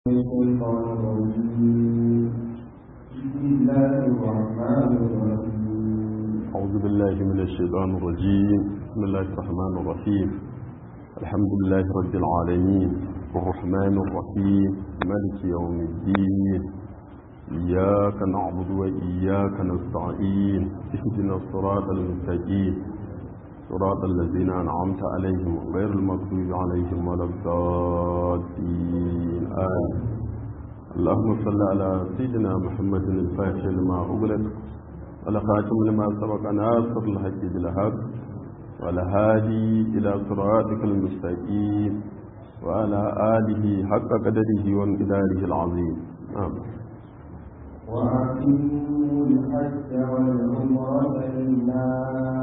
الشيطان الرجيم بسم الله الرحمن الرحيم أعوذ بالله من الشيطان الرجيم بسم الله الرحمن الرحيم الحمد لله رب العالمين الرحمن الرحيم مالك يوم الدين إياك نعبد وإياك نستعين اهدنا الصراط المستقيم صراط الذين أنعمت عليهم غير المغضوب عليهم ولا الضالين آمين اللهم صل على سيدنا محمد الفاتح لما أغلق ولخاتم لما سبق ناصر الحق بالحق والهادي إلى صراطك المستقيم وعلى آله حق قدره وانقداره العظيم آمين وأتموا الحج والعمرة لله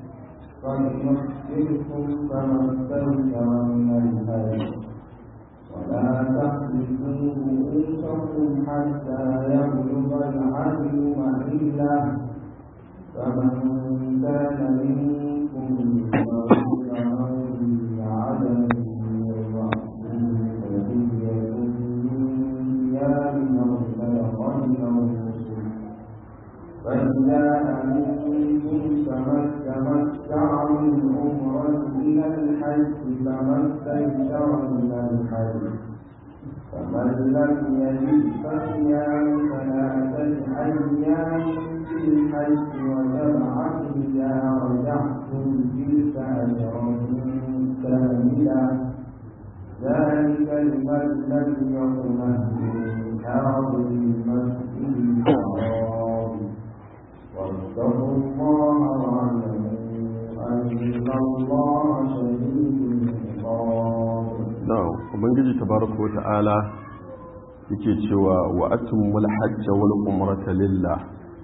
فليحسنكم فما استيسر من الهدي ولا تحلقوا رؤوسكم حتى يبلغ العدل محله فمن كان منكم مريضا أو به عدم من رأسه ففدية من صيام أو صدقة أو نسك فإذا أمنتم فما تمتع من عمرة إلى الحج فما استيسر من الحج فمن لم يجد فصيام ثلاثة أيام في الحج وسبعة إذا رجعتم تلك أجر كاملة ذلك لمن لم يكن أهله حاضر المسجد الحرام واتقوا الله واعلموا أن الله شديد العقاب na'am ubangiji tabaraka wa ta'ala yake cewa wa atimul hajj wal umrata lillah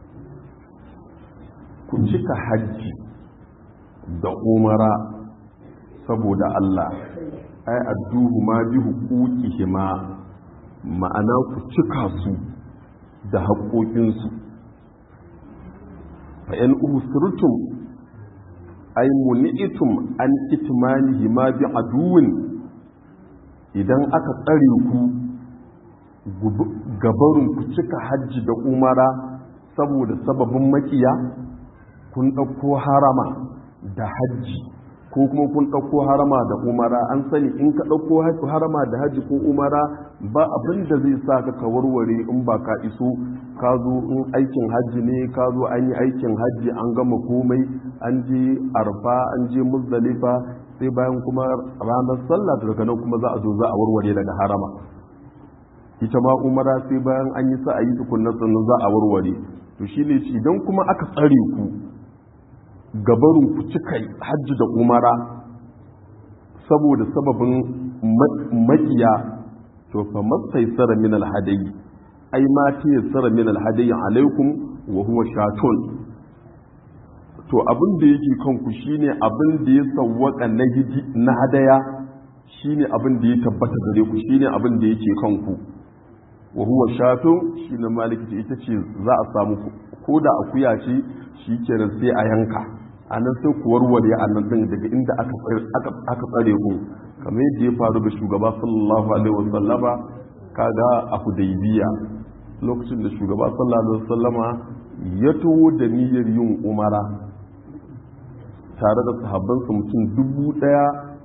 ku cika hajji da umara saboda Allah ai adduhu ma bi huquqihima ma'ana ku cika su da haƙoƙinsu fa in usirtum ay muni'tum an itmanihi ma bi aduwin idan aka tsare ku gabarin ku cika hajji da umara saboda sababin makiya kun ɗauko harama da hajji ko kuma kun ɗauko harama da umara an sani in ka ɗauko harama da hajji ko umara ba abin da zai sa ka warware in ba ka iso ka zo in aikin hajji ne ka zo an yi aikin hajji an gama komai an je arfa an je muzdalifa sai bayan kuma ranar sallah daga nan kuma za a zo za a warware daga harama ita ma umara sai bayan an yi sa a yi tukunna sannan za a warware to shine idan kuma aka tsare ku gabarin ku cika hajji da umara saboda sababin makiya to fa mastaisara min alhadayi ai ma tayassara min alhadayi alaikum wa huwa shatun to abin da yake kanku shine abin da ya sawwaka na hiji na hadaya shine abin da ya tabbata gare ku shine abin da yake kanku wa huwa shatu shine maliki ita ce za a samu ko da akuya ce shikenan sai a yanka anan sai ku warware anan din daga inda aka aka tsare ku kamar yadda ya faru ga shugaba sallallahu alaihi wasallama kaga a hudaybiya lokacin da shugaba sallallahu alaihi wasallama ya taho da niyyar yin umara tare da sahabbansa mutum dubu daya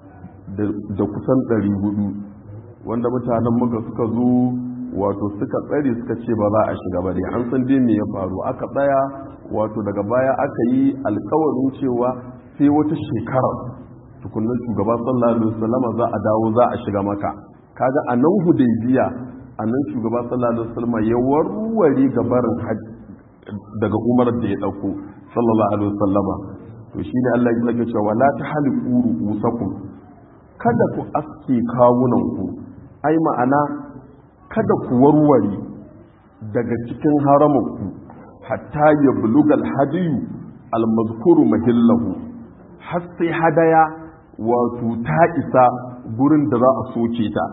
da kusan ɗari hudu wanda mutanen muka suka zo wato suka tsare suka ce ba za a shiga ba dai an san dai me ya faru aka tsaya wato daga baya aka yi alkawarin cewa sai wata shekara tukunan shugaba sallallahu alaihi wasallama za a dawo za a shiga maka kaga a nan hudaybiya a nan shugaba sallallahu alaihi wasallama ya warware gabarin daga umar da ya dauko sallallahu alaihi wasallama to shi ne Allah ya lake cewa la ta haliku ru'usakum kada ku aske kawunanku ai ma'ana kada ku warware daga cikin haramanku hatta ya bulugal hadiyu almazkuru mahillahu har sai hadaya wato ta isa gurin da za a soke ta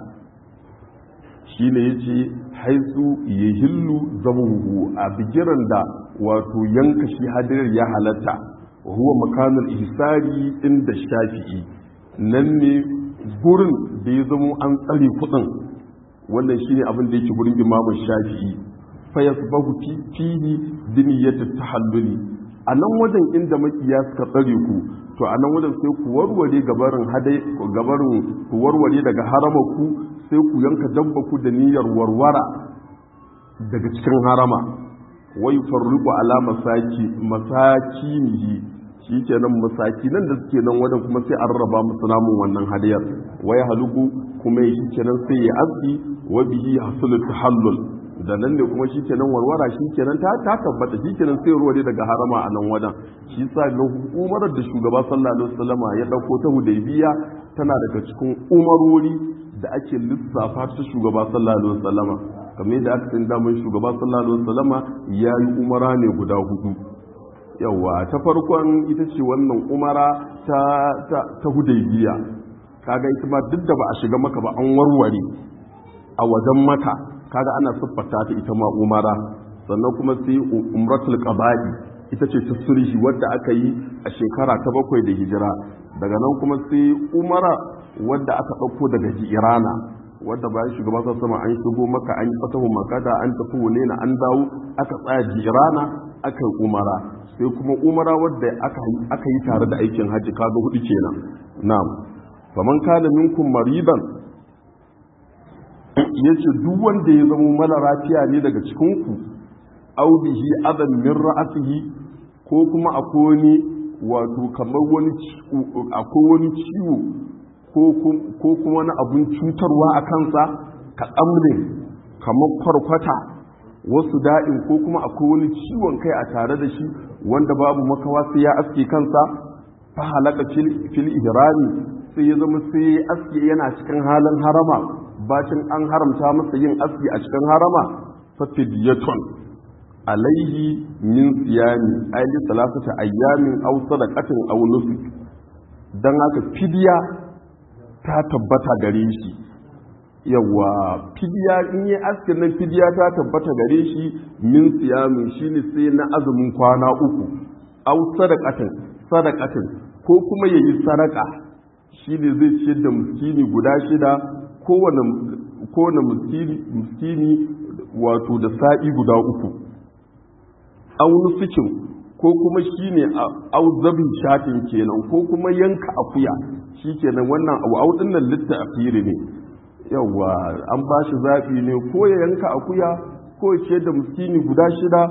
shi ne ya ce haisu ya hillu zamuhu a bigiran da wato yanka shi hadayar ya halatta huwa makanul ihsari inda shafi'i nan ne gurin da ya zamo an tsare kudin wannan shine abin da yake gurin imamu shafi'i fa yasbahu fihi diniyatu tahalluli a nan wajen inda makiya suka tsare ku to a nan wajen sai ku warware gabarin hadai gabarin ku warware daga harama ku sai ku yanka dabba ku da niyyar warwara daga cikin harama wai farriqu ala masaki masakinihi shi kenan masaki nan da suke nan wajen kuma sai an raba musu namun wannan hadiyar wai haluku kuma shi kenan sai ya aski wa bihi hasulu tahallul da nan ne kuma shi kenan warwara shi kenan ta ta tabbata shi kenan sai ruwa daga harama a nan wajen shi sa ga umarar da shugaba sallallahu alaihi wasallama ya dauko ta hudaybiya tana daga cikin umarori da ake lissafa ta shugaba sallallahu alaihi wasallama kamar yadda aka san damar shugaba sallallahu alaihi wasallama ya yi umara ne guda hudu yawa ta farkon ita ce wannan umara ta ta, ta hudaybiya kaga ita ma duk da ba a shiga maka ba an warware a wajen maka kaga ana siffata ta ita ma umara sannan kuma sai umratul qaba'i ita ce ta sulhi wadda aka yi a shekara ta bakwai da hijira daga nan kuma sai umara wadda aka ɗauko daga jirana wadda bayan shugaba sa sama an shigo maka an yi fatahu makada an tafi wune na an dawo aka tsaya jirana aka yi umara sai kuma umara wadda aka yi tare da aikin hajji kaga hudu kenan na'am faman kana minkum mariban ya ce duk wanda ya zama mara lafiya ne daga cikinku au bihi adan min ra'asihi ko kuma akwai wani wato kamar wani akwai wani ciwo ko kuma wani abun cutarwa a kansa ka tsamrin kamar kwarkwata wasu da'in ko kuma akwai wani ciwon kai a tare da shi wanda babu makawa sai ya aske kansa fa halaka fil ihrami sai ya zama sai ya aske yana cikin halin harama bacin an haramta masa yin aski a cikin harama fa fidyatun alaihi min siyami ayli salasata ayyamin aw sadaqatin aw nusuk dan haka fidya ta tabbata gare shi yawa fidya in yi askin nan fidya ta tabbata gare shi min siyamin shine sai na azumin kwana uku aw sadaqatin sadaqatin ko kuma yayi sadaka shine zai ciyar da miskini guda shida kowane muskini wato da sa'i guda uku aunu sikin ko kuma shi ne auzabin shatin kenan ko kuma yanka akuya shi kenan wannan abu audin nan litta a firi ne yawa an ba shi zaɓi ne ko ya yanka akuya ko ya ce da muskini guda shida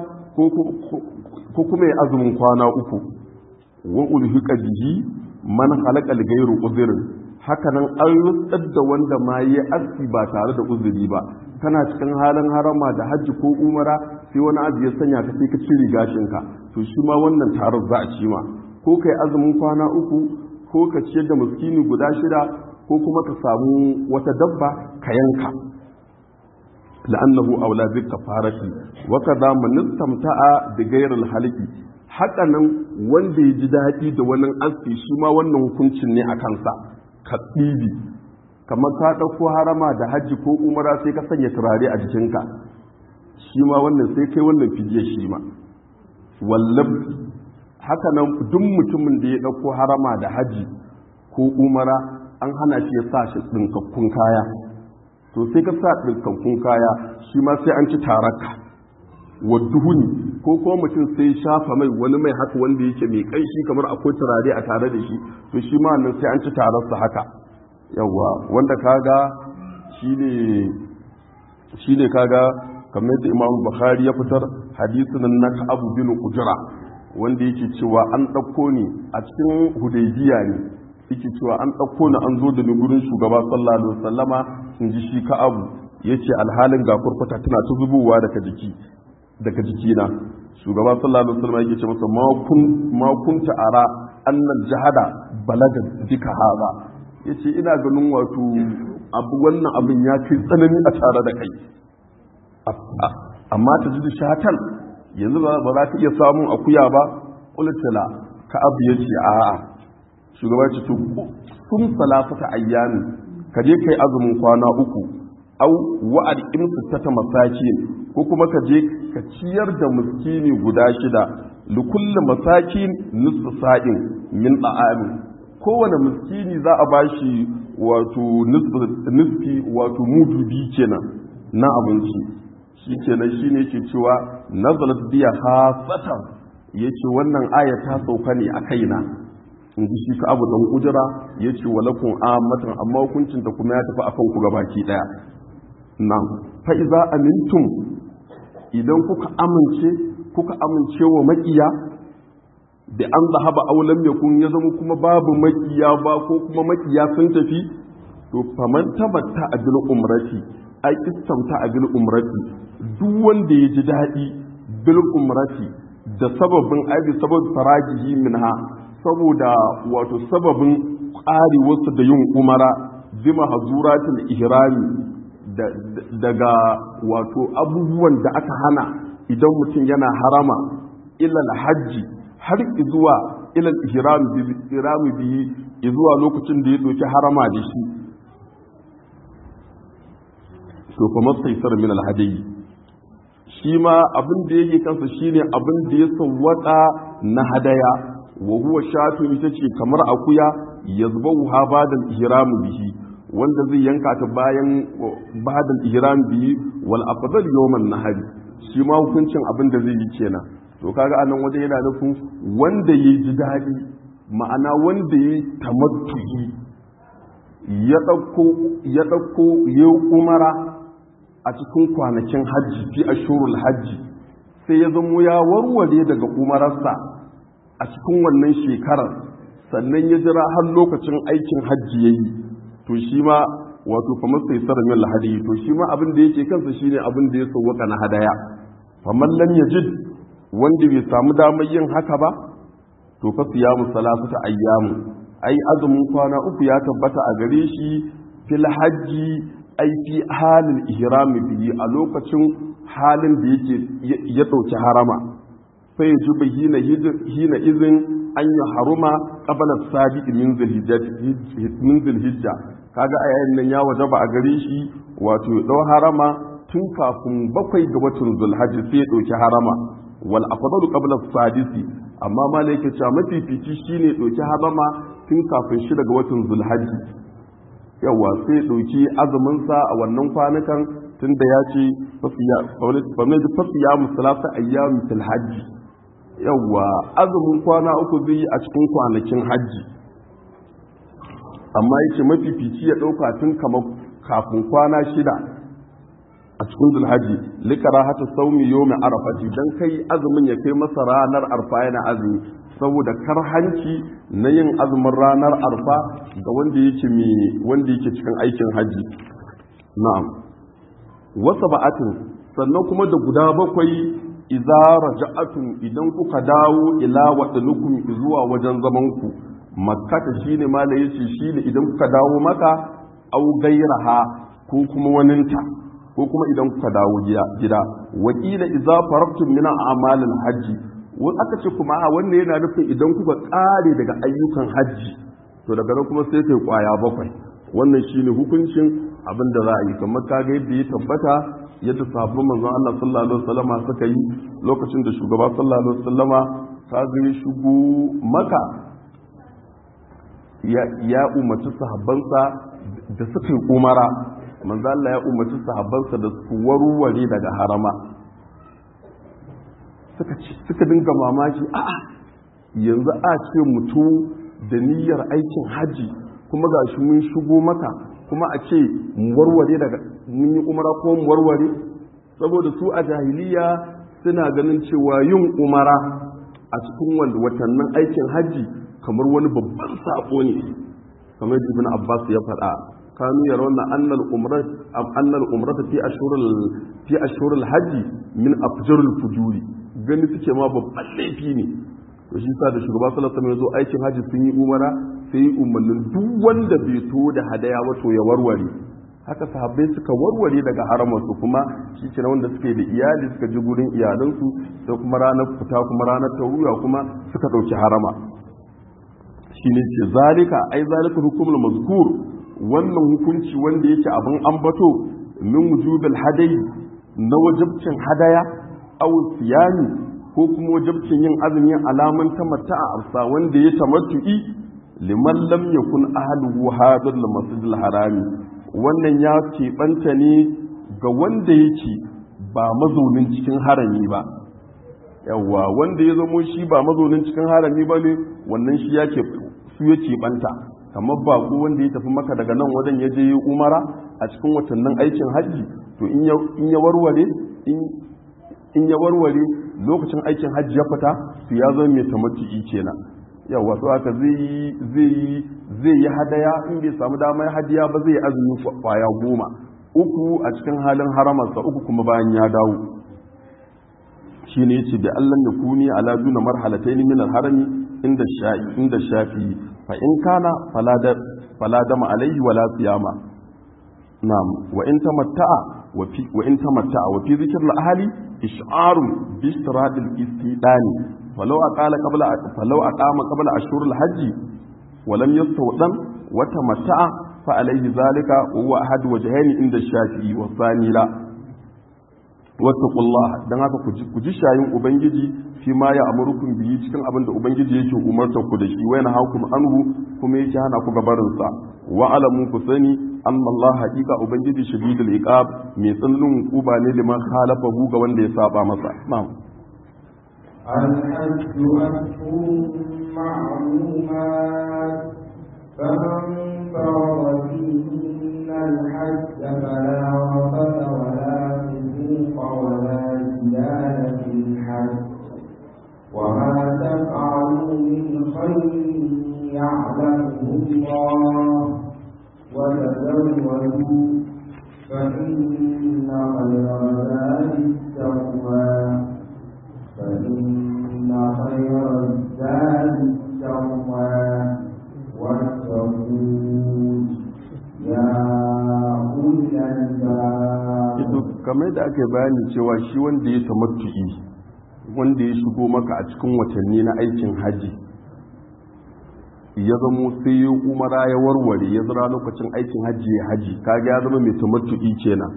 ko kuma ya azumin kwana uku wa ulhiqa bihi man halaka gairu uzrin hakanan an rutsar da wanda ma yi aski ba tare da uzuri ba kana cikin halin harama da hajji ko umara sai wani abu ya sanya ka sai ka cire gashinka to shi ma wannan tarar za a ci ma ko kai azumin kwana uku ko ka ciyar da miskini guda shida ko kuma ka samu wata dabba ka yanka la'annahu aula bi kafarati wa kadha man istamta'a bi ghayri al-halqi haka nan wanda ya ji daɗi da wannan aski shi ma wannan hukuncin ne a kansa ka ɗibi kamar ka ɗauko harama da hajji ko umara sai ka sanya turare a jikinka shi ma wannan sai kai wannan fidiyar shi ma wallab haka nan duk mutumin da ya ɗauko harama da hajji ko umara an hana shi ya sa shi ɗinkakkun kaya to sai ka sa ɗinkakkun kaya shi ma sai an ci taraka wa duhuni ko kuma mutum sai shafa mai wani mai haka wanda yake mai kanshi kamar akwai turare a tare da shi to shi ma nan sai an ci tararsa haka yawa wanda kaga shine shine kaga kamar da Imam Bukhari ya fitar hadisin na Abu bin Ujra wanda yake cewa an dauko ni a cikin Hudaybiya ne yake cewa an dauko ni an zo da ni gurin shugaba sallallahu alaihi wasallama in ji shi ka abu yace alhalin ga kurkuta tana ta zubowa daga jiki daga jikina shugaba sallallahu alaihi wasallam yake ce masa ma kun ma kunta ara annal jahada balaga dika haza yace ina ganin wato abu wannan abin ya kai tsanani a tare da kai amma ta ji shatan yanzu ba za ka iya samun akuya ba qultala ka abu yace a'a shugaba ce to sun salafata ayyami ka je kai azumin kwana uku au wa'ad imsu ta masakin ko kuma ka je ka ciyar da miskini guda shida likulli masakin nisfu sa'in min da'ami kowane miskini za a bashi wato nisfi wato mudu biyu kenan na abinci shi kenan shi ne ke cewa nazalat biya hasatan ya ce wannan aya ta sauka ne a kaina in ji shi ka abu dan ujira ya ce walakun amatan amma hukuncin ta kuma ya tafi akan ku gabaki daya nan fa iza amintum idan kuka amince kuka amince wa makiya da an zahaba aulam yakun ya zama kuma babu makiya ba ko kuma makiya sun tafi to faman tabatta a bil umrati ai istamta a bil umrati duk wanda ya ji daɗi bil umrati da sababin ai bi sabab farajihi minha saboda wato sababin ƙarewarsa da yin umara bi mahzuratul ihrami daga wato abubuwan da aka hana idan mutum yana harama ilal hajji har zuwa ilal ihrami bihi zuwa lokacin da ya doki harama da shi to fa mastaisar min alhadayi shi ma abin da yake kansa shine abin da ya sawwaka na hadaya wa huwa shatu ita ce kamar akuya yazbahu ha badal ihram bihi wanda zai yanka ta bayan badal ihram bihi wal afdal yawman nahari shi ma hukuncin abin da zai yi kenan to kaga anan waje yana nufin wanda ya ji daɗi ma'ana wanda ya tamattu'i ya ɗauko ya ɗauko ya umara a cikin kwanakin hajji fi ashurul hajji sai ya zamo ya warware daga umararsa a cikin wannan shekarar sannan ya jira har lokacin aikin hajji ya yi to shi ma wato kamar sai sarar min lahadi to shi ma abin da yake kansa shine abin da ya sauwaka na hadaya faman lam yajid wanda bai samu damar yin haka ba to fa siyamu salasata ayyamu ai azumin kwana uku ya tabbata a gare shi fil hajji ai fi halin ihram bihi a lokacin halin da yake ya dauki harama sai ji hina hina izin an yi haruma qabla sabiq min min zulhijja kaga a yayin nan ya wajaba a gare shi wato ya dau harama tun kafin bakwai ga watan zulhajji sai ya dauki harama wal afdalu qabla sadisi amma malai yake cewa mafifici shine dauki harama tun kafin shi daga watan zulhajji yawa sai ya dauki azumin sa a wannan kwanukan tunda ya ce fasiya musalasa ayyam fil hajji yawa azumin kwana uku zai a cikin kwanakin hajji amma yake mafifici ya dauka tun kamar kafin kwana shida a cikin zulhaji likara hata saumi yomi arafati dan kai azumin ya kai masa ranar arfa yana azumi saboda karhanci na yin azumin ranar arfa ga wanda yake mai wanda yake cikin aikin haji na'am wasa ba'atin sannan kuma da guda bakwai idza raja'atun idan kuka dawo ila wadanukum zuwa wajen zaman ku makkata shine mala yace shine idan kuka dawo maka au gairaha ko kuma waninta ko kuma idan kuka dawo gida wakila idza faraktum min a'malil hajji wani aka ce kuma a wannan yana nufin idan kuka kare daga ayyukan hajji to daga nan kuma sai kai kwaya bakwai wannan shine hukuncin abin da za a yi kamar kaga yadda ya tabbata yadda sahabban manzon Allah sallallahu alaihi wasallama suka yi lokacin da shugaba sallallahu alaihi wasallama kaga ya shigo maka ya umarci sahabbansa da suka yi umara manzo Allah ya umarci sahabbansa da su warware daga harama suka suka dinga mamaki a'a yanzu a ce mutum da niyyar aikin haji kuma ga shi mun shigo maka kuma a ce mu warware daga mun yi umara ko mu warware saboda su a jahiliya suna ganin cewa yin umara a cikin watannin aikin haji kamar wani babban sako ne kamar ibn abbas ya faɗa kanu yarawna anna al-umrat am anna al-umrat fi ashhur fi ashhur al-hajj min afjar al-fujuri gani suke ma babban laifi ne to shi sa da shugaba sallallahu alaihi wasallam ya zo aikin haji sun yi umara sai yi umarnin duk wanda bai to da hadaya ba to ya warware haka sahabbai suka warware daga haramarsu kuma shi ke wanda suke da iyali suka ji gurin iyalansu sai kuma ranar fita kuma ranar taruya kuma suka ɗauki harama shine ce zalika ai zalika hukumul mazkur wannan hukunci wanda yake abin ambato min wujubil hadayi na wajibcin hadaya aw siyami ko kuma wajibcin yin azumin alaman tamatta a arsa wanda ya tamattu'i liman lam yakun ahluhu hadir al masjid al harami wannan ya keɓanta ne ga wanda yake ba mazaunin cikin harami ba yawwa wanda ya zamo shi ba mazaunin cikin harami ba ne wannan shi ya ke su ya keɓanta kamar baƙo wanda ya tafi maka daga nan wajen ya je umara a cikin watannin aikin hajji to in ya warware in ya warware lokacin aikin hajji ya fita to ya zama mai tamattu'i kenan yawa to haka zai zai zai yi hadaya in bai samu damar hadiya ba zai azumi kwaya goma uku a cikin halin haramarsa uku kuma bayan ya dawo shi ne yace da Allah ya kuni ala duna marhalatayn min al-harami inda shafi inda shafi fa in kana fala dama alaihi wala siyama na'am wa in tamatta'a wa fi wa in tamatta'a wa fi dhikr al-ahli ish'arun bi istirad al-istidani falau aqala qabla falau aqama qabla ashhur al-hajj wa lam yastawdan wa tamatta'a fa alaihi zalika wa huwa ahad wajhayn inda shafi'i wa thani la wattaqullaha dan haka ku ji shayin ubangiji fi ma ya amurukum biyi cikin abin da ubangiji yake umarta ku da shi wa yana hakum anhu kuma yake hana ku gabarin sa wa alamu ku sani anna Allah haqiqa ubangiji shadidul iqab mai tsananin hukuba ne liman khalafahu ga wanda ya saba masa na'am الحج أشهر معلومات فمن فرض فيهن الحج فلا رفث ولا فسوق ولا جدال في الحج وما تفعلوا من خير يعلمه الله وتزودوا فإن خير زاد التقوى فإن خير الزاد التقوى واتقون يا أولي الألباب kamar da aka bayani cewa shi wanda ya tamattu'i wanda ya shigo maka a cikin watanni na aikin haji ya zamo sai ya umara ya warware ya zira lokacin aikin haji ya haji kaga ya zama mai tamattu'i kenan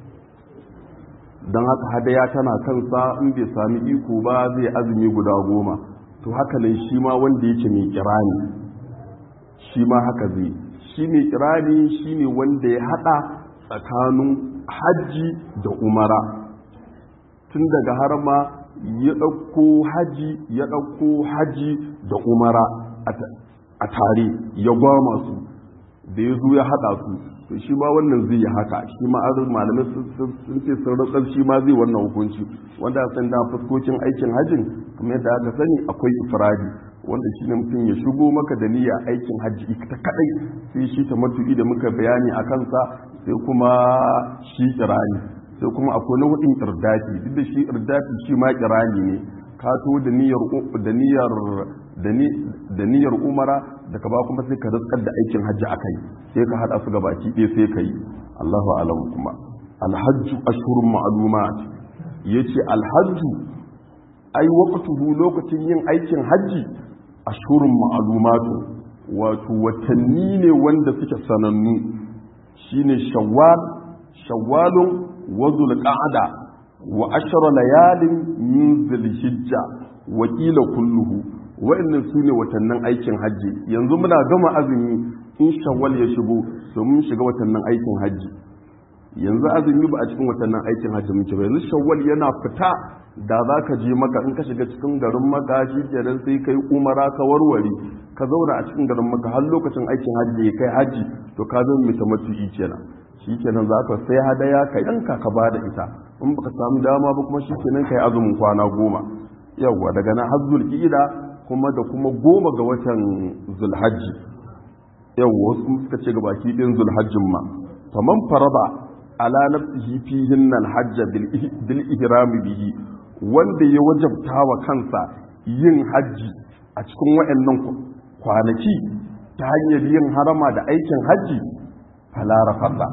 don haka hadaya tana kansa in bai sami iko ba zai azumi guda goma to haka nan shi ma wanda yake mai kirani shi ma haka zai shi mai kirani shi ne wanda ya hada tsakanin hajji da umara tun daga harma ya ɗauko haji ya ɗauko haji da umara a tare ya gwama su da ya zo ya haɗa su to shi ma wannan zai yi haka shi ma azur malamai sun ce sun rantsar shi ma zai wannan hukunci wanda san da fuskokin aikin hajjin kamar yadda aka sani akwai ifradi wanda shi ne mutum ya shigo maka da niyya aikin hajji ita kadai sai shi ta matu'i da muka bayani a kansa sai kuma shi kirani sai kuma akwai na hudin irdafi duk da shi irdafi shi ma kirani ne ka to da niyyar da niyyar da niyyar umara da ka ba kuma sai ka rizkar da aikin hajji akai sai ka hada su gabaki ɗaya sai ka yi Allahu alam kuma alhajju ashhurun ma'lumat yace alhajju ai waqtuhu lokacin yin aikin hajji ashhurun ma'lumatu wato watanni ne wanda suke sanannu shine shawwal shawwalun wa zulqa'ada wa ashra layalin min zulhijja wa qila kulluhu wa'annan sune watannin aikin hajji yanzu muna gama azumi in shawwal ya shigo to mun shiga watannin aikin hajji yanzu azumi ba a cikin watannin aikin hajji muke ba yanzu shawwal yana fita da za ka je maka in ka shiga cikin garin maka shi kenan sai kai umara ka warware ka zauna a cikin garin maka har lokacin aikin hajji ya kai hajji to ka zama mai tamattu'i kenan shi kenan za ka sai hadaya ka yanka ka ba da ita in baka samu dama ba kuma shi kenan ka yi azumin kwana goma yawwa daga nan har zulqa'ida kuma da kuma goma ga watan zulhajji yawwa wasu kuma suka ce ga baki ɗin zulhajjin ma faman faraba ala nafsihi fihin nan hajja bil ihrami bihi wanda ya wajabta wa kansa yin hajji a cikin waɗannan kwanaki ta hanyar yin harama da aikin hajji falara fasa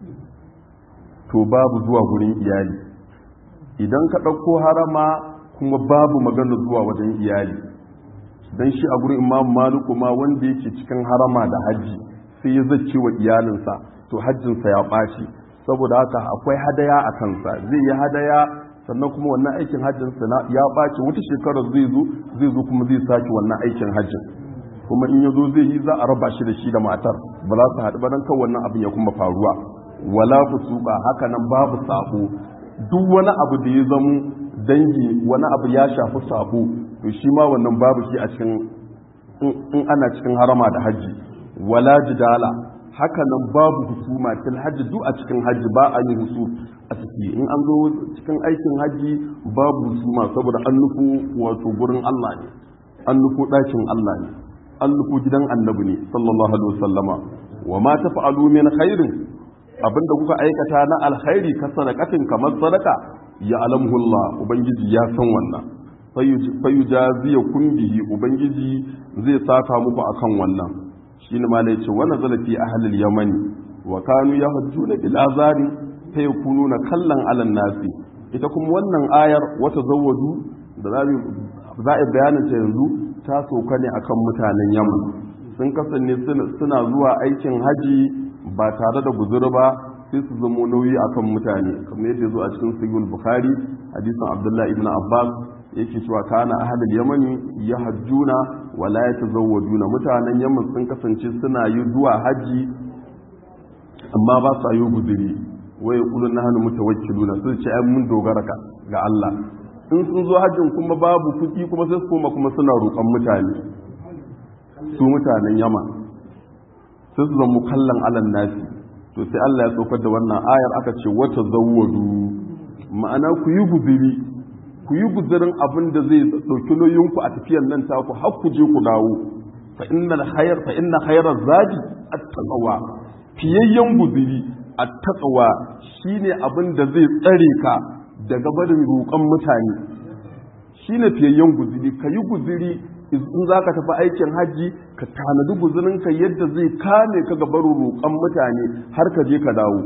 to babu zuwa gurin iyali idan ka ɗauko harama kuma babu magana zuwa wajen iyali don shi a gurin imam maluku ma wanda yake cikin harama da hajji sai ya zace wa iyalinsa to hajjinsa ya ɓaci saboda haka akwai hadaya a kansa zai yi hadaya sannan kuma wannan aikin hajjinsa ya ɓaci wata shekarar zai zo zai zo kuma zai sake wannan aikin hajjin kuma in ya zo zai yi za a raba shi da shi da matar ba za su haɗu ba don kan wannan abin ya kuma faruwa wala fusuka haka nan babu sabo duk wani abu da ya zamo dangi wani abu ya shafi sabo to shi ma wannan babu shi a cikin in ana cikin harama da hajji wala jidala haka nan babu husuma fil hajji duk a cikin hajji ba a yi husu a ciki in an zo cikin aikin hajji babu husuma saboda an nufo wato gurin Allah ne an nufo ɗakin Allah ne an nufo gidan annabi ne sallallahu alaihi wasallama wa ma tafa'alu min khairin abinda kuka aikata na alkhairi ka sadaqatin kamar sadaka ya alamhullah ubangiji ya san wannan fayujaziya kun bihi ubangiji zai saka muku akan wannan shine ma da yace wannan zalafi ahlul yamani wa kanu yahjuna bil azari fa yakununa kallan alan nasi ita kuma wannan ayar wata zawwadu da za a bayanin ta yanzu ta soka ne akan mutanen yaman sun kasance suna zuwa aikin haji ba tare da guzuri ba sai su zamo nauyi akan mutane kamar yadda zo a cikin sahihul bukhari hadisin abdullahi ibn abbas yake cewa kana ahlul yamani yahjuna wa la yatazawwaduna mutanen yaman sun kasance suna yi zuwa haji amma ba su yi guzuri wa yaqulun nahnu mutawakkiluna sun ce ai mun dogara ga Allah in sun zo hajjin kuma babu kuɗi kuma sai su koma kuma suna roƙon mutane su mutanen yaman sai su zama kallon alan nasi to sai Allah ya saukar da wannan ayar aka ce wata zawwadu ma'ana ku yi guziri ku yi guzirin abin da zai ɗauki nauyinku a tafiyar nan taku har ku je ku dawo fa inna khayr fa inna khayra zadi at-taqwa fiyayyen guziri at-taqwa shine abin da zai tsare ka daga barin roƙon mutane shine fiyayyen guziri ka yi guziri in za ka tafi aikin hajji ka tanadi guzurinka yadda zai kame ka gabarin roƙon mutane har ka je ka dawo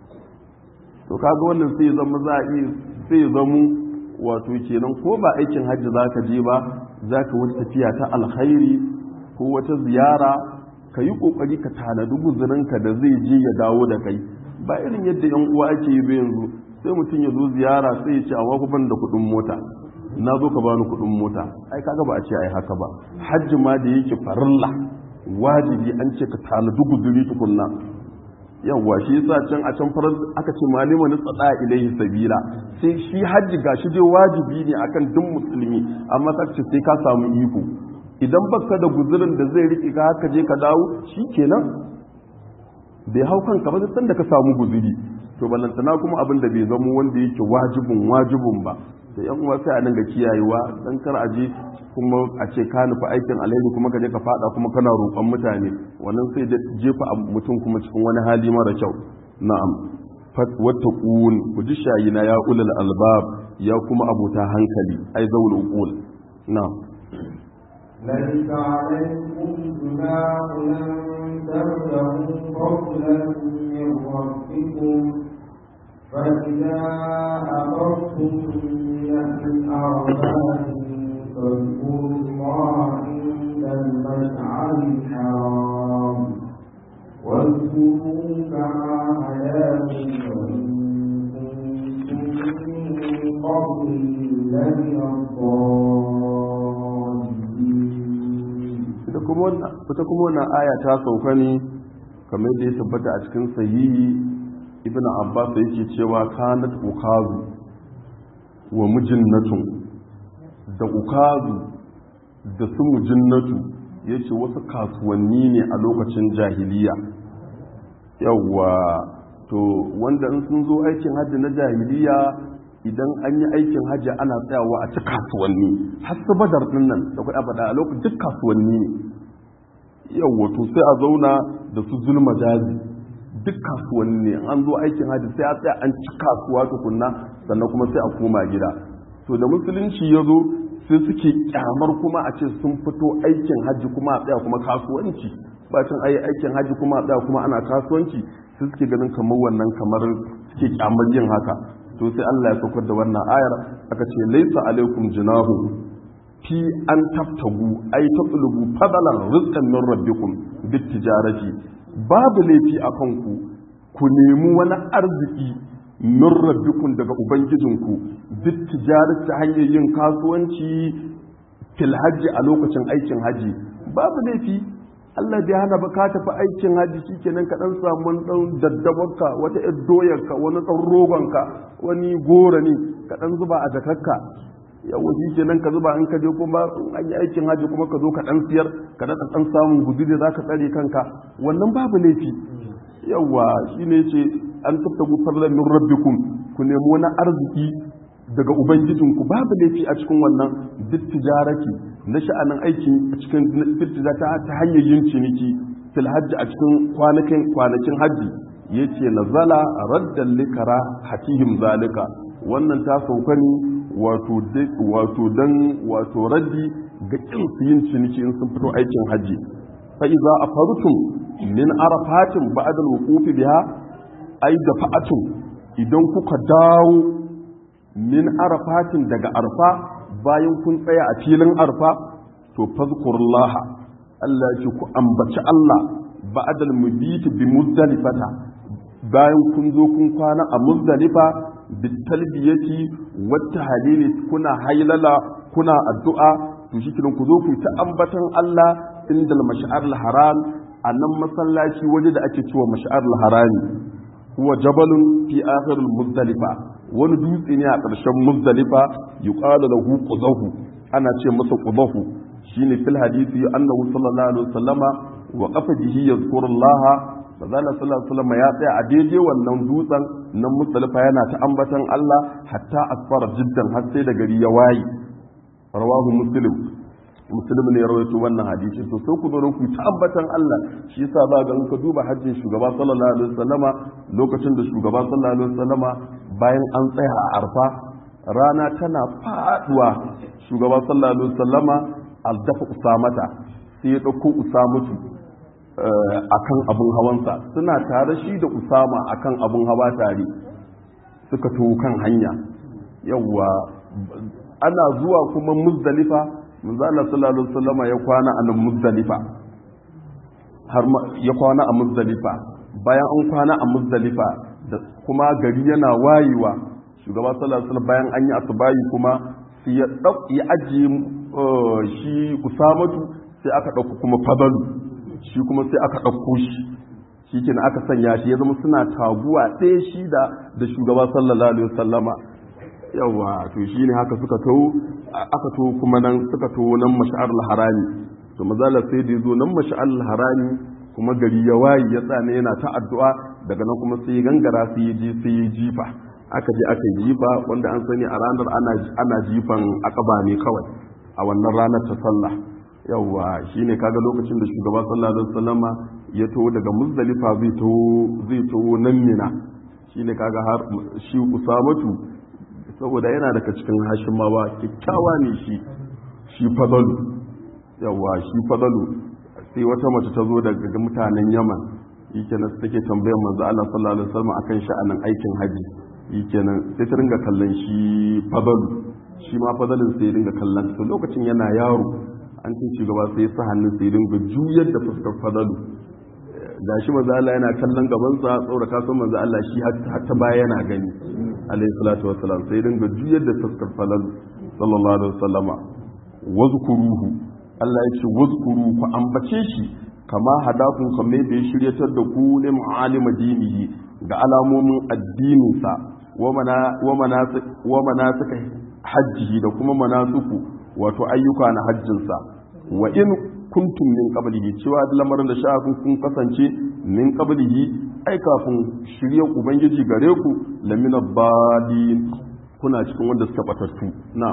to kaga wannan sai zama za a sai zama wato kenan ko ba aikin hajji za ka je ba za ka wata tafiya ta alkhairi ko wata ziyara ka yi ƙoƙari ka tanadi guzurinka da zai je ya dawo da kai ba irin yadda yan uwa ake yi yanzu sai mutum ya zo ziyara sai ya ce a ban da kuɗin mota na zo ka bani kuɗin mota ai kaga ba a ce ai haka ba hajji ma da yake farilla wajibi an ce ka tanadi guzuri tukunna yawwa shi yasa can a can farar aka ce malima ni tsada ilaihi sabila sai shi hajji gashi dai wajibi ne akan duk musulmi amma ka ce sai ka samu iko idan baka da guzurin da zai riƙe ka haka je ka dawo shikenan bai hau kanka ba sai da ka samu guzuri to ballantana kuma abin da bai zamo wanda yake wajibin wajibin ba da yan uwa sai a dinga kiyayewa dan kar a je kuma a ce ka nufi aikin alheri kuma ka je ka fada kuma kana roƙon mutane wannan sai da jefa mutum kuma cikin wani hali mara kyau na'am wattaqun ku ji shayina ya ulul albab ya kuma abota hankali ai zaul uqul na'am ليس عليكم جناح أن تبتغوا فضلا من ربكم فإذا أمرتم من الأربعة فاذكروا الله عند المشعر الحرام واذكروا كما هداكم وإن كنتم من قبله لمن الضالين ita kuma wannan aya ta sauka ne kamar da ya tabbata a cikin sahihi ibn abbas yake cewa kanat ukazu wa mujinnatun da ukazu da su mujinnatu yace wasu kasuwanni ne a lokacin jahiliya yawwa to wanda in sun zo aikin hajji na jahiliya idan an yi aikin hajji ana tsayawa a ci kasuwanni har su badar din nan da kuɗa faɗa a lokacin duk kasuwanni ne yawwa to sai a zauna da su zulma jazi duk kasuwanni ne an zo aikin hajji sai a tsaya an ci kasuwa tukunna sannan kuma sai a koma gida to da musulunci ya zo sai suke kyamar kuma a ce sun fito aikin hajji kuma a tsaya kuma kasuwanci bacin ayi aikin hajji kuma a tsaya kuma ana kasuwanci sai suke ganin kamar wannan kamar suke kyamar yin haka to sai Allah ya saukar da wannan ayar aka ce laisa alaikum jinahu fi an taftagu ay tatlubu fadalan rizqan min rabbikum bit tijarati babu laifi a kanku ku nemi wani arziki min rabbikum daga ubangijinku bit tijarati ta hanyar yin kasuwanci fil hajji a lokacin aikin haji babu laifi Allah bai hana ba ka tafi aikin haji shikenan ka dan samu dan daddabarka wata yar doyarka wani dan rogonka wani gora ne ka dan zuba a jakarka yawa shikenan ka zuba in ka je kuma an yi aikin haji kuma ka zo ka dan siyar ka dan dan samun gudu da zaka tsare kanka wannan babu laifi yawa shine yace an tabtagu farlan min rabbikum ku nemi wani arziki daga ubangijinku babu laifi a cikin wannan duk tijarati na sha'anin aikin a cikin firtiza ta ta hanyar yin ciniki fil hajji a cikin kwanakin kwanakin hajji yace nazala raddan likara hatihim zalika wannan ta sauka ne wato wato dan wato raddi ga kin su yin ciniki in sun fito aikin hajji fa iza afartum min arafatin ba'da al-wuquf biha ay dafa'atum idan kuka dawo min arafatin daga arfa bayan kun tsaya a filin arfa to fazkurullaha Allah ya ce ku ambaci Allah ba'dal mubiti bi muzdalifata bayan kun zo kun kwana a muzdalifa bi talbiyati wa tahlili kuna haylala kuna addu'a to shi ku zo ku ta ambatan Allah indal mash'aril haram a nan masallaci waje da ake cewa mash'aril harami huwa jabalun fi akhiril muzdalifa wani dutse ne a ƙarshen muzdalifa yuqalu lahu qudahu ana ce masa qudahu shine fil hadisi annahu sallallahu alaihi wasallama wa qafa bihi yazkurullah fazala sallallahu alaihi wasallama ya tsaya a daidai wannan dutsen nan muzdalifa yana ta ambatan Allah hatta asfara jiddan har sai da gari ya waye rawahu muslim muslim ne ya rawaito wannan hadisi to sai ku zo ku ta ambatan Allah shi yasa za ga ka duba hajjin shugaba sallallahu alaihi wasallama lokacin da shugaba sallallahu alaihi wasallama bayan an tsaya a arfa rana tana faduwa shugaba sallallahu alaihi wasallama aldafa usamata sai ya dauko usamatu akan abun hawansa suna tare shi da usama akan abun hawa tare suka to kan hanya yawwa ana zuwa kuma muzdalifa manzo Allah sallallahu alaihi wasallama ya kwana a nan muzdalifa har ya kwana a muzdalifa bayan an kwana a muzdalifa da kuma gari yana wayewa shugaba sallallahu alaihi wasallam bayan an yi asubahi kuma sai ya dau ya ajiye shi usamatu sai aka dauko kuma fadalu shi kuma sai aka dauko shi shikenan aka sanya shi ya zama suna taguwa ɗaya shi da da shugaba sallallahu alaihi wasallama yawa to shine haka suka to aka to kuma nan suka to nan mash'ar harami to mazala sai da yazo nan mash'ar harami kuma gari ya wayi ya tsane yana ta addu'a daga nan kuma sai gangara sai ya je sai ya jifa aka je aka jifa wanda an sani a ranar ana ana jifan akaba ne kawai a wannan ranar ta sallah yawa shine kaga lokacin da shugaba sallallahu alaihi wasallama ya to daga muzdalifa zai to zai to nan mina shine kaga har shi usamatu saboda yana daga cikin hashimawa kyakkyawa ne shi shi fadalu yawa shi fadalu sai wata mace ta zo daga mutanen yaman yake nan take tambayar manzo Allah sallallahu alaihi wasallam akan sha'anin aikin haji yake nan sai ta ringa kallon shi fadalu shi ma fadalin sai ringa kallon to lokacin yana yaro an ce shugaba sai ya sa hannun sai ringa juyar da fuskar fadalu gashi manzo Allah yana kallon gabansa saboda ka san manzo Allah shi har ta baya yana gani alayhi salatu wassalam sai dinga juyar da fuskar falal sallallahu alaihi wasallama wazkuruhu Allah ya ce wazkuru ku ambace shi kama hadakun kamar da ya shiryatar da ku ne ma'alima dinihi ga alamomin addininsa wa manasika hajjihi da kuma manasuku wato ayyuka na hajjinsa wa in kuntum min qablihi cewa da lamarin da sha'akun kun kasance min qablihi ai kafin shiryar ubangiji gare ku lamina badin kuna cikin wanda suka batattu na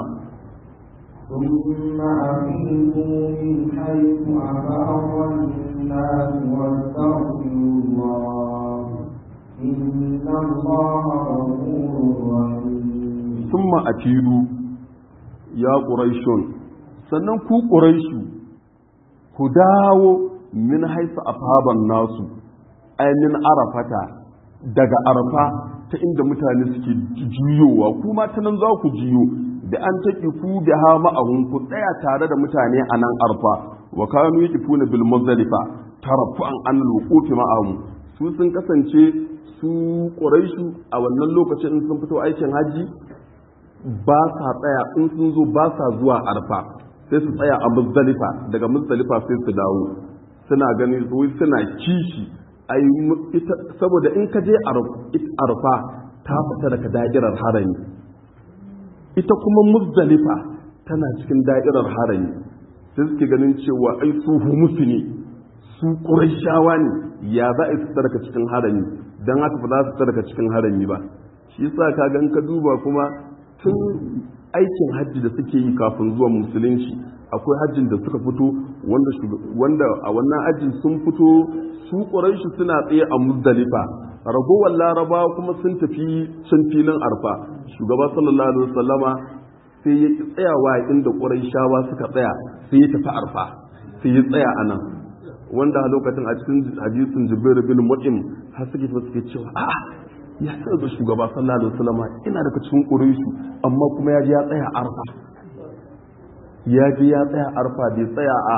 ثم أفيدوا من حيث أفاض الناس واستغفروا الله إن الله غفور رحيم ثم أتيدوا يا قريش sannan ku ƙuraishu ku dawo min haifa afaban nasu ainihin arafata daga arafa ta inda mutane suke juyowa kuma ta nan za ku juyo da an taƙi ku da ha ma'ahun ku tsaya tare da mutane a nan arfa wa kanu yi kifuna bil muzdalifa tarafu an an lukufi ma'ahun su sun kasance su ƙuraishu a wannan lokacin in sun fito aikin haji ba sa tsaya in sun zo ba sa zuwa arfa sai su tsaya a muzdalifa daga muzdalifa sai su dawo suna gani wai suna kishi ai ita saboda in ka je arfa ta fita daga da'irar harami ita kuma muzdalifa tana cikin da'irar harami sai suke ganin cewa ai su musu ne su ƙurashawa ne ya za a fita daga cikin harami don haka ba za su fita daga cikin harami ba shi yasa ka gan ka duba kuma tun aikin hajji da suke yi kafin zuwan musulunci akwai hajjin da suka fito wanda a wannan hajjin sun fito su ƙuraishi suna tsaye a muzdalifa ragowar laraba kuma sun tafi can filin arfa shugaba sallallahu alaihi wasallama sai ya ki tsayawa inda ƙuraishawa suka tsaya sai ya tafi arfa sai ya tsaya a nan wanda a lokacin a cikin hadisin jibril bin mu'im har suke suke cewa a'a ya sai ga shugaba sallallahu alaihi wasallam ina daga cikin quraishi amma kuma ya ji ya tsaya arfa ya ji ya tsaya arfa bai tsaya a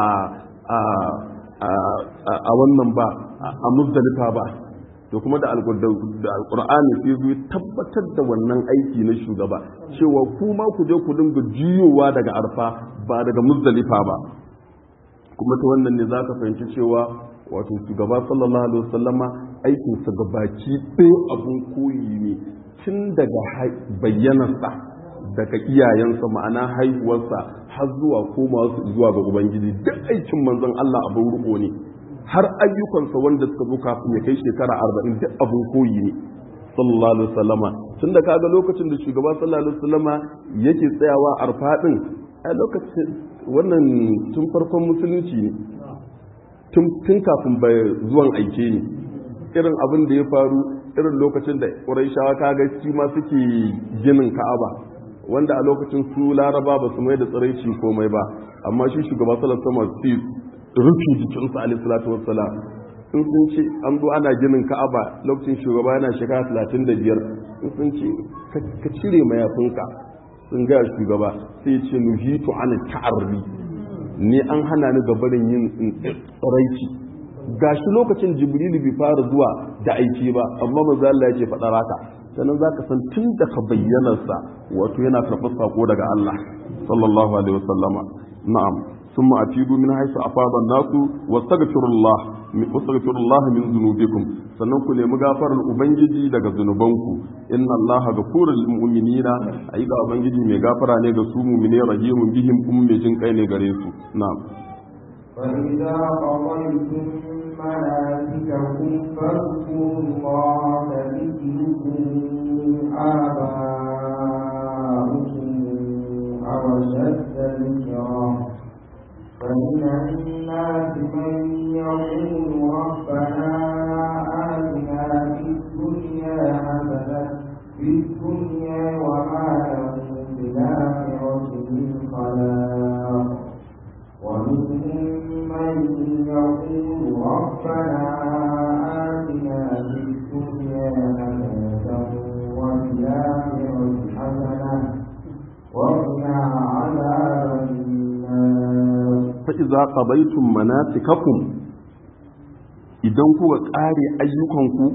a a wannan ba a muzdalifa ba to kuma da alqur'ani sai zo tabbatar da wannan aiki na shugaba cewa kuma ku je ku dinga jiyowa daga arfa ba daga muzdalifa ba kuma ta wannan ne za ka fahimci cewa wato shugaba sallallahu alaihi wasallama aikinsa gabaki ɗaya abun koyi ne tun daga bayyanarsa daga iyayensa ma'ana haihuwarsa har zuwa koma su zuwa ga ubangiji duk aikin manzon Allah abin riko ne har ayyukansa wanda suka zo kafin ya kai shekara arba'in duk abin koyi ne sallallahu alaihi wasallama tun da kaga lokacin da shugaba sallallahu alaihi wasallama yake tsayawa arfa din a lokacin wannan tun farkon musulunci ne tun kafin bai zuwan aike ne irin abin da ya faru irin lokacin da ƙuraishawa kaga shi ma suke ginin ka'aba wanda a lokacin su laraba ba su mai da tsiraici komai ba amma shi shugaba sallallahu alaihi su rufe jikinsu alaihi salatu wassalam in sun ce an zo ana ginin ka'aba lokacin shugaba yana shekara talatin da biyar in sun ce ka cire mayafinka sun gaya shugaba sai ce nuhitu an ta'arri ne an hana ni gabarin yin tsiraici gashi lokacin jibrilu bai fara zuwa da aiki ba amma manzo Allah yake faɗa haka sannan zaka san tun da ka bayyanarsa wato yana karɓar sako daga Allah sallallahu alaihi wasallama na'am ثم أفيدوا من حيث أفاض الناس واستغفروا الله واستغفروا الله من ذنوبكم sannan ku nemi gafarar ubangiji daga zunubanku inna allaha ghafurul mu'minina ayyuka ubangiji mai gafara ne ga su mu'mine rahimun bihim kuma mai jin kai ne gare su na'am فإذا قضيتم مناسككم فاذكروا الله كذكركم آباؤكم أو أشد ذكرا فمن الناس من يقول ربنا آتنا في الدنيا حسنة في الدنيا وما له في الآخرة من خلاق ومنهم من يقول ربنا آتنا في الدنيا حسنة وفي الآخرة حسنة وقنا عذاب النار fa'iza ƙabaitun manasikakum idan kuka ƙare ayyukanku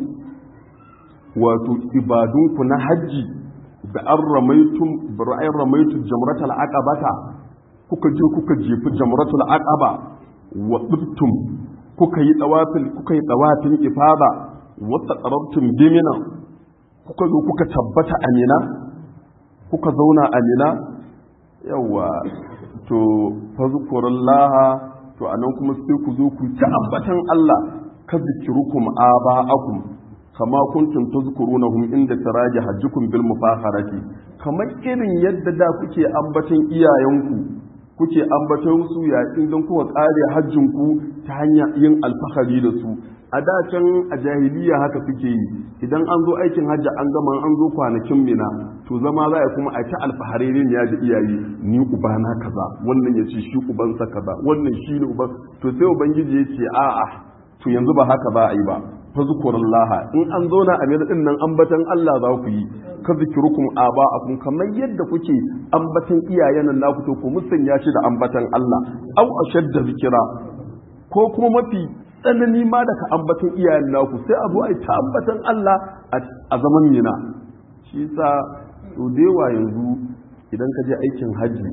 wato ibadunku na hajji da an ramaitun ra'ayin ramaitun jamratul aqabata kuka je kuka jefi jamratul aqaba wa ɗibtum kuka yi ɗawafin kuka yi ɗawafin ifada wata ƙarabtun bimina kuka zo kuka tabbata amina kuka zauna amina yawa to fazkurullaha to anan kuma sai ku zo ku ta ambatan Allah ka zikirukum aba'akum kama kuntum tazkurunahum inda taraji hajjukum bil mufakharati kamar irin yadda da kuke ambatan iyayenku kuke ambatan su yayin don kuka kare hajjin ku ta hanyar yin alfahari da su a da can a jahiliya haka suke yi idan an zo aikin hajji an gama an zo kwanakin mina to zama za a kuma a ta alfahari ne ya da iyaye ni ubana kaza wannan ya ce shi ubansa kaza wannan shi ne uban to sai ubangiji ya ce a'a to yanzu ba haka za a yi ba fa zukurullaha in an zauna a mina din nan ambatan Allah za ku yi ka zikirukum aba'akum kamar yadda kuke ambatan iyayen nan naku to ku musanya shi da ambatan Allah au ashadda zikira ko kuma mafi tsanani ma daga ambatan iyayen naku sai a zo a ta ambatan Allah a zaman mina shi sa to dewa yanzu idan ka je aikin hajji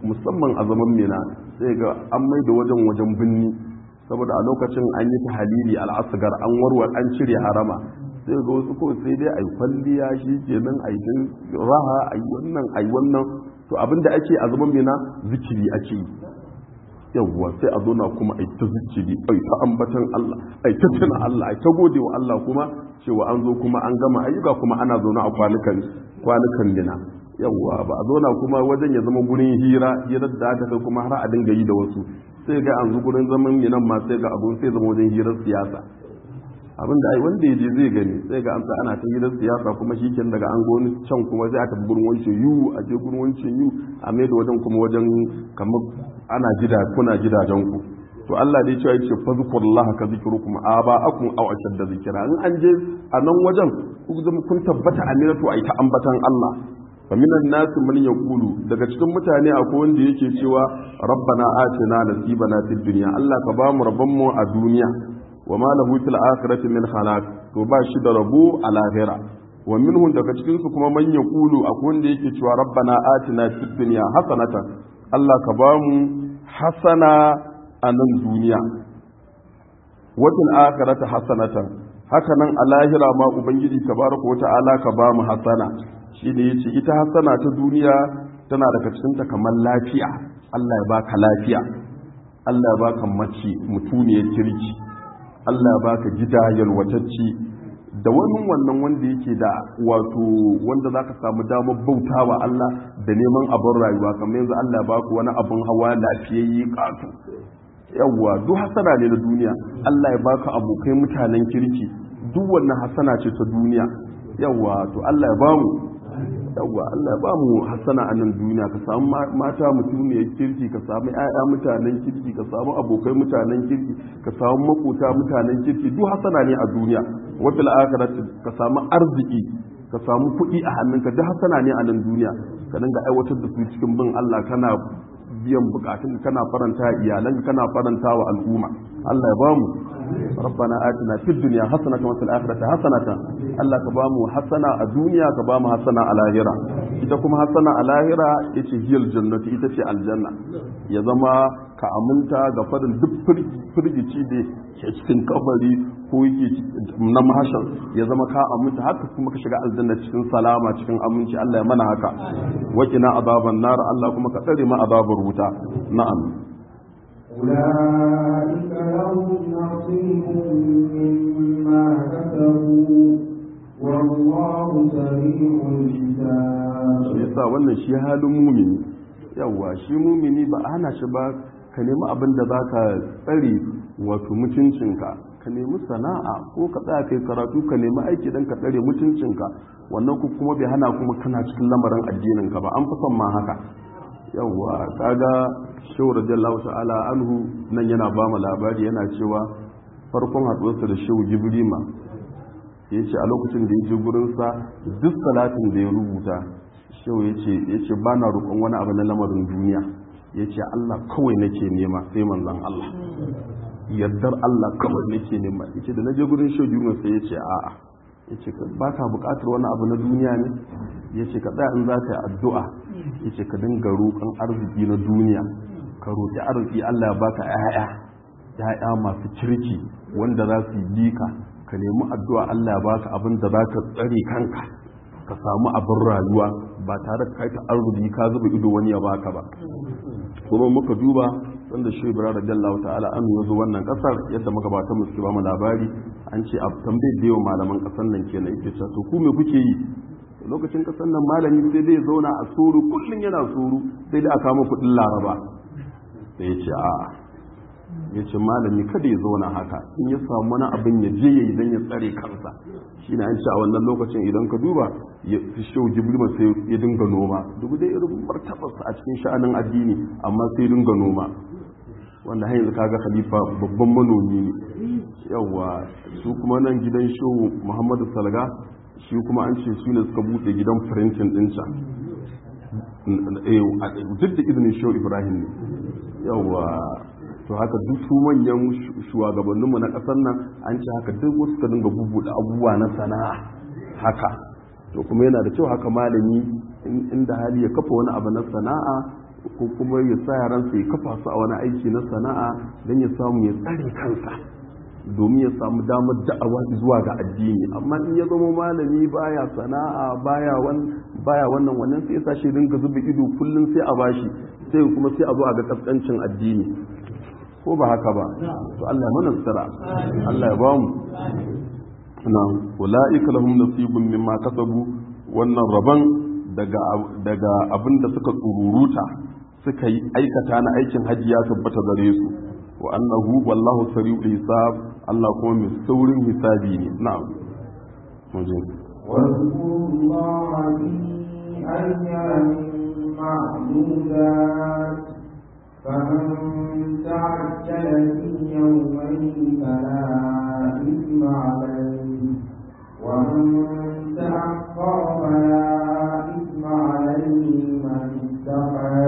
musamman a zaman mina sai ga an mai da wajen wajen binni saboda a lokacin an yi tahalili al'asgar an warwar an cire harama sai ga wasu ko sai dai ai kwalliya shi kenan ai raha ai wannan ai wannan to abinda ake a zaman mina zikiri ake yi yawwa sai a zo na kuma ai ta zikiri ai ta ambatan Allah ai ta tuna Allah ai ta gode wa Allah kuma cewa an zo kuma an gama ayyuka kuma ana zaune a kwanukan kwanukan mina yawwa ba a zauna kuma wajen ya zama gurin hira hirar da aka kai kuma har a dinga yi da wasu sai ga an zo gurin zaman minan ma sai ga abun sai zama wajen hirar siyasa abin da ai wanda ya je zai gani sai ga an sa ana ta hirar siyasa kuma shi daga an goni can kuma sai a tafi gurin wancan yu a je gurin wancan yu a mai da wajen kuma wajen kamar ana gida kuna gidajen ku to Allah dai cewa yace fazkurullah ka zikrukum aba'akum aw ashadda zikra in an je a nan wajen ku zama kun tabbata aminatu ai ta ambatan Allah fa minan nas man yaqulu daga cikin mutane akwai wanda yake cewa rabbana atina nasibana fid dunya Allah ka ba mu rabban mu a duniya wa ma lahu fil akhirati min khalaq to ba shi da rabo a lahira wa minhum daga cikin su kuma man yaqulu akwai wanda yake cewa rabbana atina fid dunya hasanatan Allah ka ba mu hasana a nan duniya watan akhirata hasanatan haka nan a lahira ma ubangiji tabaraka wa ta'ala ka ba mu hasana shi ne yace ita hasana ta duniya tana daga cikin ta kamar lafiya Allah ya baka lafiya Allah ya baka mace mutuniyar kirki Allah ya baka gida yalwatacci da wani wannan wanda yake da wato wanda za ka samu damar bauta wa Allah da neman abin rayuwa kamar yanzu Allah ya baku wani abin hawa lafiyayye ƙato yawwa duk hasana ne na duniya Allah ya baka abokai mutanen kirki duk wannan hasana ce ta duniya yawwa to Allah ya bamu yawwa Allah ya bamu hasana a nan duniya ka samu mata mutumiyar kirki ka samu ƴaƴa mutanen kirki ka samu abokai mutanen kirki ka samu makota mutanen kirki duk hasana ne a duniya wa fil akhirati ka samu arziki ka samu kuɗi a hannunka duk hasana ne a nan duniya ka dinga aiwatar da su cikin bin Allah kana biyan bukatun kana faranta iyalan kana faranta wa al'umma Allah ya bamu ربنا آتنا في الدنيا حسنة وفي الآخرة حسنة الله كبامو حسنة الدنيا كبامو حسنة على الآخرة ita kuma hasana a lahira ita hiyar jannati ita ce aljanna ya zama ka aminta ga farin duk firgici da ke cikin kabari ko yake na mahashar ya zama ka aminta haka kuma ka shiga aljanna cikin salama cikin aminci Allah ya mana haka wakina azaban nar Allah kuma ka tsare ma azabar wuta na'am أولئك لهم نصيب مما كسبوا والله سريع الحساب yasa wannan shi halin mumini yawa shi mumini ba ana shi ba ka nemi abin da za ka tsare wato mutuncinka ka nemi sana'a ko ka tsaya kai karatu ka nemi aiki don ka tsare mutuncinka wannan ku kuma bai hana kuma kana cikin lamarin addininka ba an fi son ma haka yawwa kaga shehu radiyallahu ta'ala anhu nan yana ba mu labari yana cewa farkon haɗuwarsa da shehu jibrima ya ce a lokacin da ya je gurinsa duk salatin da ya rubuta shehu ya ce ba na roƙon wani abu na lamarin duniya ya ce allah kawai nake nema sai manzan allah yardar allah kawai nake nema ya ce da na je gurin shehu jibrima sai ya ce a'a ya ce ba ka buƙatar wani abu na duniya ne ya ce ka tsaya in za ka yi addu'a ya ce ka dinga roƙon arziki na duniya ka roƙi arziki Allah ya baka ƴaƴa ƴaƴa masu kirki wanda za su yi ka ka nemi addu'a Allah ya baka abin da za ka tsare kanka ka samu abin rayuwa ba tare da kai ta arziki ka zuba ido wani ya baka ba kuma muka duba sanda shi ibrahim radiyallahu ta'ala an zo wannan kasar yadda muka ba ta musu ba mu labari an ce a tambayar da yawan malaman kasar nan kenan yake cewa to ku me kuke yi lokacin kasan nan malami sai dai zauna a suru kullum yana suru sai dai a kama kudin laraba da ya ce a ya ce malami kada ya zauna haka in ya samu wani abin ya je ya idan ya tsare kansa shi na ce a wannan lokacin idan ka duba ya fi shau jibrima sai ya dinga noma duk dai irin martabarsa a cikin sha'anin addini amma sai dinga noma wanda har yanzu kaga khalifa babban manomi ne yawa su kuma nan gidan shehu muhammadu salga shi kuma an ce su ne suka buɗe gidan firintin ɗin can duk da izinin shehu ibrahim ne yawa to haka duk su manyan shugabanninmu na ƙasar nan an ce haka duk wasu ka dinga bubuɗe abubuwa na sana'a haka to kuma yana da kyau haka malami inda hali ya kafa wani abu na sana'a ko kuma ya sa yaransa ya kafa su a wani aiki na sana'a don ya samu ya tsare kansa domin ya samu damar da'awa zuwa ga addini amma in ya zama malami baya sana'a baya baya wannan wannan sai ya sa shi dinga zuba ido kullum sai a bashi sai kuma sai a zo a ga kaskancin addini ko ba haka ba to Allah ya mana tsara Allah ya bamu na ulaika lahum nasibun mimma kasabu wannan rabon daga daga abin da suka tsururuta suka yi aikata na aikin hajji ya tabbata gare su wa annahu wallahu sari'ul hisab Allah kuma mai saurin hisabi ne na'am muje واذكروا الله في أيام معدودات فمن تعجل في يومين فلا إثم عليه ومن تأخر فلا إثم عليه من اتقى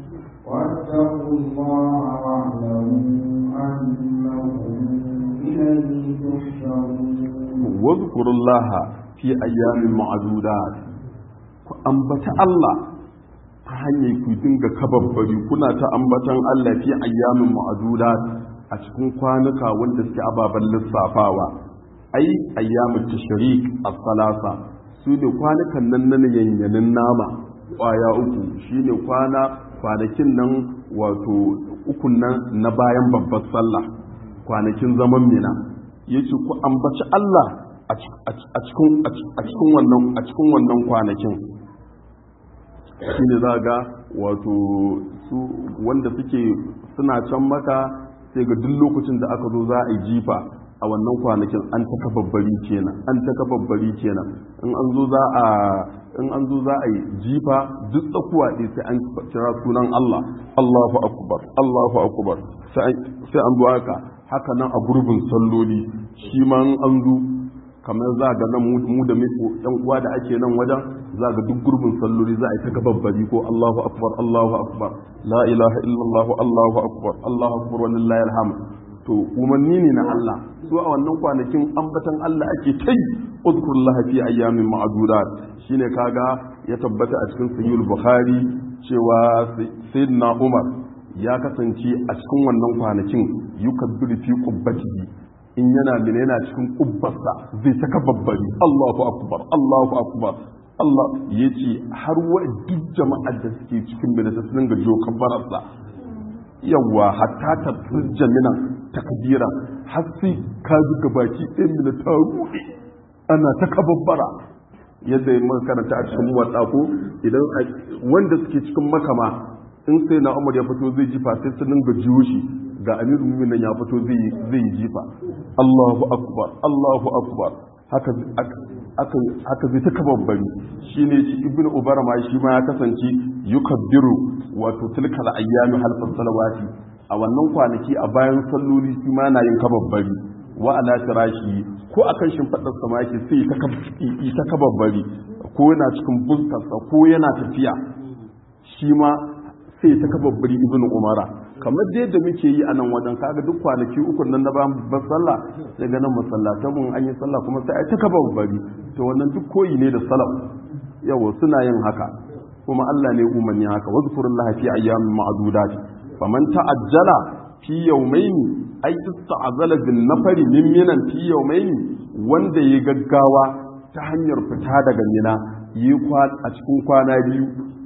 واتقوا الله واعلموا أنكم إليه تحشرون واذكروا الله في أيام معدودات ambata Allah ta hanyar ku dinga kababbari kuna ta ambatan Allah fi ayyamin ma'adudat a cikin kwanuka wanda suke ababen lissafawa ai ayyamin tashrik as-salasa su ne kwanukan nan na yanyanin nama kwaya uku shine kwana kwanakin nan wato ukun nan na bayan babbar sallah kwanakin zaman mina yace ku ambaci Allah a cikin wannan a cikin wannan kwanakin shine za ga wato su wanda suke suna can maka sai ga duk lokacin da aka zo za a yi jifa a wannan kwanakin an ta kababbari kenan an ta kababbari kenan in an zo za a in an zo za a yi jifa duk tsakuwa ɗaya sai an kira sunan Allah Allahu akbar Allahu akbar sai an zo haka haka nan a gurbin salloli shi ma an zo kamar za ga nan mu da yan uwa da ake nan wajen za ga duk gurbin salloli za a yi ta gababbari ko Allahu akbar Allahu akbar la ilaha illallah Allahu akbar Allahu akbar walillahi alhamd to umarni ne na Allah su a wannan kwanakin ambatan Allah ake kai uzkurullah fi ayyamin ma'dudat shine kaga ya tabbata a cikin sahih bukhari cewa sayyidina Umar ya kasance a cikin wannan kwanakin yukabbiru fi qubbatihi in yana mina yana cikin kubbarsa zai ta kababbari Allahu akbar Allahu akbar Allah ya ce har wa duk jama'ar da suke cikin mina ta dinga jo kabbararsa yawa hatta ta tsirja minan takbira har sai ka ji gabaki ɗin mina ta ruɗe ana ta kababbara yadda ya makaranta a cikin watsa ko idan wanda suke cikin makama in sai na umar ya fito zai jifa sai su dinga jiwo shi ga amiru muminin ya fito zai yi jifa Allahu akbar Allahu akbar haka haka zai ta kababbari shine shi ibn ubara ma shi ma ya kasance yukabbiru wato tilkal ayyami halfas salawati a wannan kwanaki a bayan salloli shi ma na yin kababbari wa ala firashi ko akan shimfadar sama yake sai ta kababbari ko yana cikin buskarsa ko yana tafiya shi ma sai ta kababbari ibn umara kamar dai da muke yi a nan wajen kaga duk kwanaki uku nan na bayan babbar sallah sai ga nan masallatan mun an yi sallah kuma sai ai ta kababbari to wannan duk koyi ne da salaf yawa suna yin haka kuma Allah ne umarni haka wazkurullaha fi ayyamin ma'dudat faman ta'ajjala fi yawmayn ay ista'zala bin nafari min minan fi yawmayn wanda ya gaggawa ta hanyar fita daga mina yi a cikin kwana biyu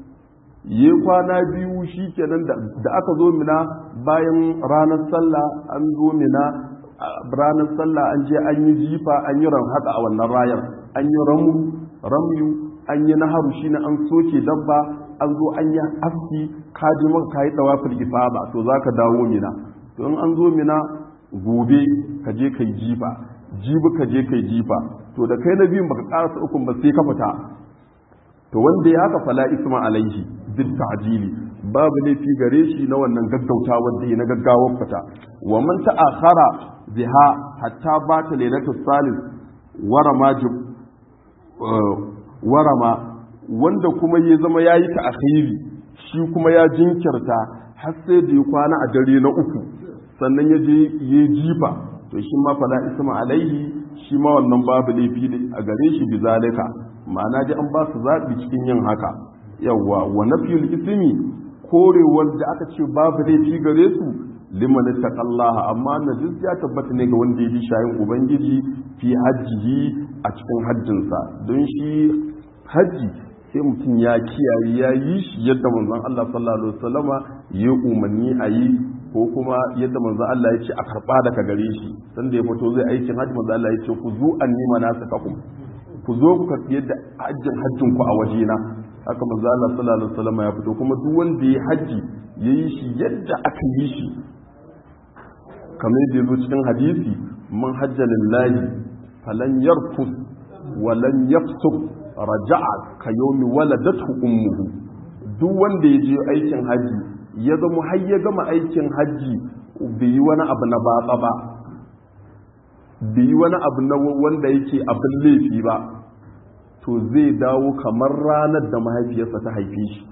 yi kwana biyu shi kenan da aka zo mina bayan ranar sallah an zo mina ranar sallah an je an yi jifa an yi ranhada a wannan rayar an yi ramu ramyu an yi naharu shine an soke dabba an zo an yi aski ka ji maka kayi tawafil ifada to zaka dawo mina to in an zo mina gobe ka je kai jifa jibi ka je kai jifa to da kai na biyun baka karasa ukun ba sai ka fita to wanda ya haka fala isma alaihi bil ta'jili babu laifi gare shi na wannan gaggauta wanda ya na gaggawar fita wa man ta'akhara biha hatta bata lailatul salis warama warama wanda kuma ya zama yayi ta'khiri shi kuma ya jinkirta har sai da ya kwana a dare na uku sannan ya je ya jifa to shi ma fala isma alaihi shi ma wannan babu laifi a gare shi bizalika ma'ana ji an ba su zaɓi cikin yin haka yawwa wa nafiyul ismi korewar da aka ce babu laifi gare su liman taqallaha amma najis ya tabbata ne ga wanda ya bi shayin ubangiji fi hajjihi a cikin hajjinsa don shi hajji sai mutum ya kiyaye ya yi shi yadda manzon Allah sallallahu alaihi wasallama ya umarni a yi ko kuma yadda manzon Allah ya ce a karba daga gare shi sanda ya fito zai aikin hajji manzon Allah ya ce ku zo annima nasakakum ku zo ku karbi yadda hajjin hajjin ku a wajena haka manzon Allah sallallahu alaihi wasallama ya fito kuma duk wanda ya hajji yayi shi yadda aka yi shi kamar yadda ya zo cikin hadisi man hajja lillahi falan yarfus wa lan yafsuk raja'a ka yomi waladatu ummuhu duk wanda ya je aikin haji ya zama har ya gama aikin haji bai yi wani abu na batsa ba bai yi wani abu na wanda yake abin laifi ba to zai dawo kamar ranar da mahaifiyarsa ta haife shi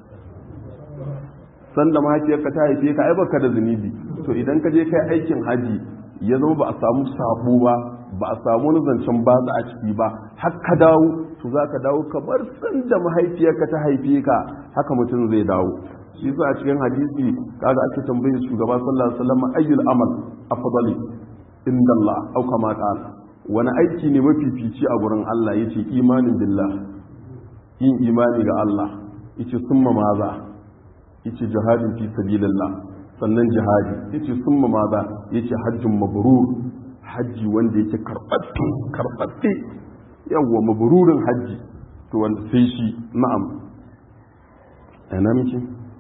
sanda mahaifiyarka ta haife ka ai baka da zunubi to idan ka je kai aikin haji ya zama ba a samu sabo ba ba a samu wani zancen batsa a ciki ba har ka dawo to za ka dawo kamar sanda mahaifiyarka ta haife ka haka mutum zai dawo shi yasa a cikin hadisi kaga ake tambayar shugaba sallallahu alaihi wasallam ayyul amal afdali inda Allah au kama qala wani aiki ne mafifici a gurin Allah yace imanin billah yin imani ga Allah yace summa maza yace jihadin fi sabilillah sannan jihadi yace summa maza yace hajjun mabrur hajji wanda yake karɓaɓɓe karɓaɓɓe yawwa mabururin hajji to wanda sai shi na'am ina miki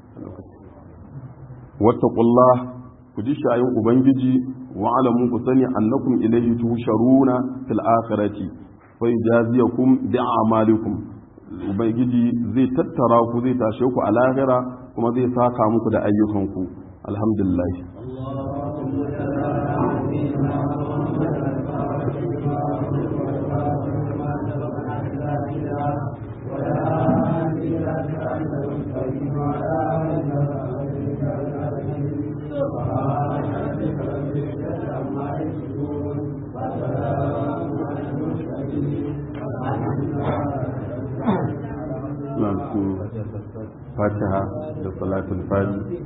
wattaqullah ku ji shayin ubangiji wa alamu ku sani annakum ilayhi tusharuna fil akhirati fa yajaziyakum bi a'malikum ubangiji zai tattara ku zai tashe ku a lahira kuma zai saka muku da ayyukanku alhamdulillah fatiha da salatul fati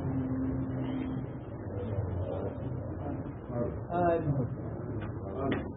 آمين